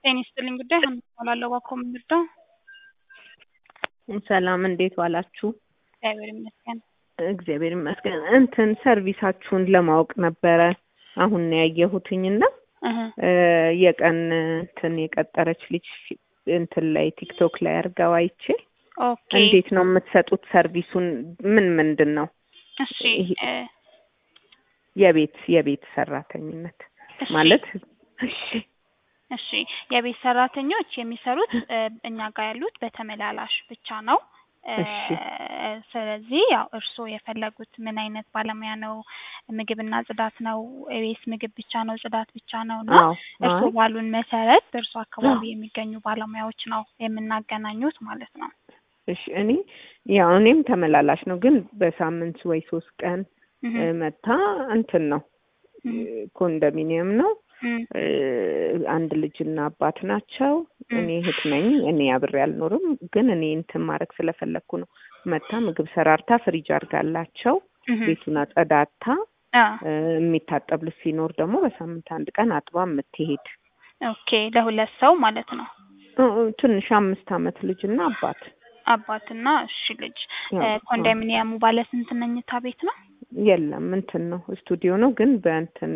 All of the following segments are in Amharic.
ጤና ይስጥልኝ ጉዳይ ሀና እባላለሁ ባኮ ምንድነው? ሰላም እንዴት ዋላችሁ? እግዚአብሔር ይመስገን። እግዚአብሔር ይመስገን። እንትን ሰርቪሳችሁን ለማወቅ ነበረ አሁን ነው ያየሁትኝና እህ እ የቀን እንትን የቀጠረች ልጅ እንትን ላይ ቲክቶክ ላይ አድርገው አይቼ ኦኬ እንዴት ነው የምትሰጡት ሰርቪሱን? ምን ምንድን ነው እሺ ይሄ- እ የቤት የቤት ሰራተኝነት እሺ ማለት እሺ እሺ የቤት ሰራተኞች የሚሰሩት እ እኛ ጋር ያሉት በተመላላሽ ብቻ ነው። እ እሺ ስለዚህ ያው እርስዎ የፈለጉት ምን አይነት ባለሙያ ነው? ምግብና ጽዳት ነው ወይስ ምግብ ብቻ ነው ጽዳት ብቻ ነው? እና አዎ እርስዎ አይ ባሉን መሰረት በእርስዎ አካባቢ የሚገኙ ባለሙያዎች ነው የምናገናኙት ማለት ነው። እሺ እኔ ያው እኔም ተመላላሽ ነው ግን በሳምንት ወይ ሶስት ቀን እህ እ መታ እንትን ነው እህ ኮንዶሚኒየም ነው እህ እ አንድ ልጅና አባት ናቸው። እህ እኔ እህት ነኝ። እኔ አብሬ አልኖርም፣ ግን እኔ እንትን ማድረግ ስለፈለግኩ ነው። መታ ምግብ ሰራርታ ፍሪጅ አድርጋላቸው እህ ቤቱን አጸዳታ አ እ የሚታጠብ ልብስ ሲኖር ደግሞ በሳምንት አንድ ቀን አጥባ የምትሄድ ኦኬ ለሁለት ሰው ማለት ነው። እ እ ትንሽ አምስት አመት ልጅና አባት አባትና እሺ ልጅ እ ያው አዎ ኮንዶሚኒየሙ ባለ ስንት መኝታ ቤት ነው? የለም እንትን ነው ስቱዲዮ ነው፣ ግን በእንትን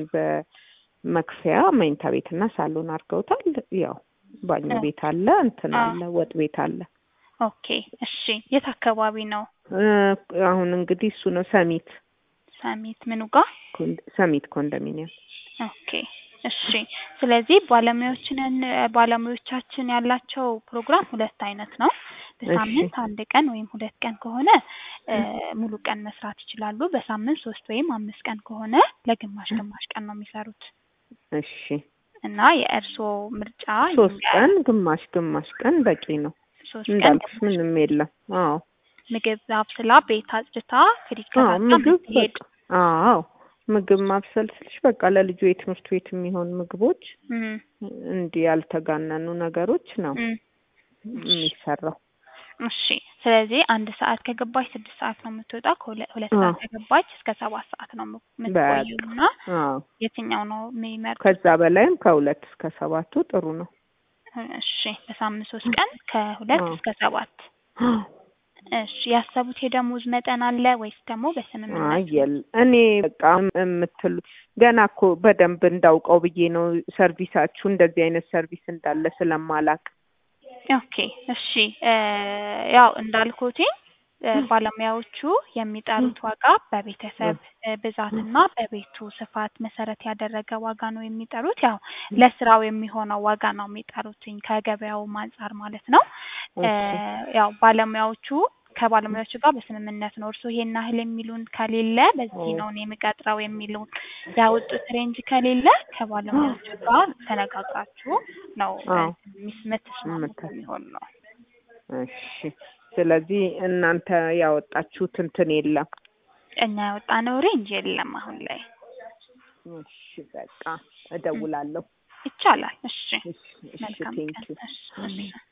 በመክፈያ መኝታ ቤትና ሳሎን አድርገውታል። ያው ባኞ ኦ ቤት አለ፣ እንትን አ አለ፣ ወጥ ቤት አለ። ኦኬ እሺ የት አካባቢ ነው? እ አሁን እንግዲህ እሱ ነው ሰሚት ሰሚት ምኑ ጋር? ኮንድ- ሰሚት ኮንዶሚኒየም። ኦኬ እሺ ስለዚህ ባለሙያዎችን ባለሙያዎቻችን ያላቸው ፕሮግራም ሁለት አይነት ነው። እሺ በሳምንት አንድ ቀን ወይም ሁለት ቀን ከሆነ እ ሙሉ ቀን መስራት ይችላሉ። በሳምንት ሶስት ወይም አምስት ቀን ከሆነ ለግማሽ ግማሽ ቀን ነው የሚሰሩት እሺ እና የእርስዎ ምርጫ ሶስት ይለያል። ቀን ግማሽ ግማሽ ቀን በቂ ነው። ሶስት ቀን እንዳልኩሽ ግማሽ ምንም የለም። አዎ ምግብ አብስላ ቤት አጽድታ ፍሪጅ አዎ ከታታ ምግብ የምትሄድ በቃ አዎ ምግብ ማብሰል ስልሽ በቃ ለልጁ የትምህርት ቤት የሚሆን ምግቦች እም እንዲህ ያልተጋነኑ ነገሮች ነው እም እሺ የሚሰራው። እሺ ስለዚህ አንድ ሰዓት ከገባች ስድስት ሰዓት ነው የምትወጣው። ከሁለት ሁለት አዎ ሰዓት ከገባች እስከ ሰባት ሰዓት ነው የም- በቃ የምትቆየው እና አዎ የትኛው ነው የሚመርጡት? ከዛ በላይም ከሁለት እስከ ሰባቱ ጥሩ ነው። እሺ በሳምንት ሶስት ቀን ከሁለት አዎ እስከ ሰባት እሺ ያሰቡት የደሞዝ መጠን አለ ወይስ ደግሞ አይ በስምምነት? የለ እኔ በቃ የምትሉት ገና እኮ በደንብ እንዳውቀው ብዬ ነው ሰርቪሳችሁ እንደዚህ አይነት ሰርቪስ እንዳለ ስለማላቅ። ኦኬ እሺ እ ያው እንዳልኩትኝ እ ባለሙያዎቹ የሚጠሩት ዋጋ በቤተሰብ እ ብዛትና በቤቱ ስፋት መሰረት ያደረገ ዋጋ ነው የሚጠሩት። ያው ለስራው የሚሆነው ዋጋ ነው የሚጠሩትኝ ከገበያውም አንጻር ማለት ነው። እ እሺ ያው ባለሙያዎቹ ከባለሙያዎቹ ጋር በስምምነት ነው እርስዎ ይሄን ያህል የሚሉን ከሌለ በዚህ ነው እኔ የምቀጥረው የሚሉን ያወጡት ሬንጅ ከሌለ ከባለሙያዎቹ ጋር ተነጋግራችሁ ነው እ አዎ ሚስ የምትስማሙት ምታ የሚሆን ነው። እሺ ስለዚህ እናንተ ያወጣችሁት እንትን የለም። እኛ ያወጣነው ሬንጅ የለም አሁን ላይ። እሺ በቃ እም እደውላለሁ። ይቻላል። እሺ እሺ እሺ መልካም ቀን። ቴንኪው እሺ እሺ